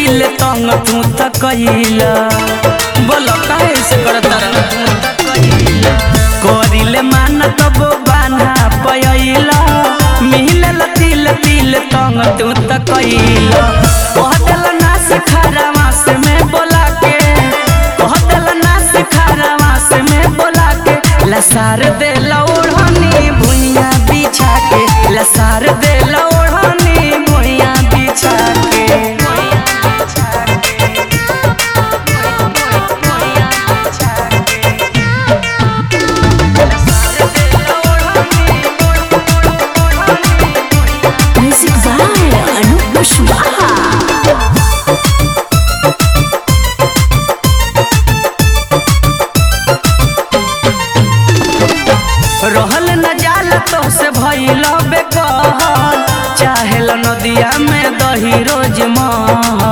तिल तंग तू त कइला बोलो काहे से करत रह तू त कइला करिले मान तब बाना पयइला मिलल तिल तिल तंग तू त कइला कहतल नास खरवास में बोला के कहतल नास खरवास में बोला के लसार दे लौड़नी भुइया बिछा के लसार दे लौड़नी भुइया बिछा के Music by Anup Kushwaha. रहल न जाल तो से भइल बेकहल चाहेल नदिया में दही रोज महल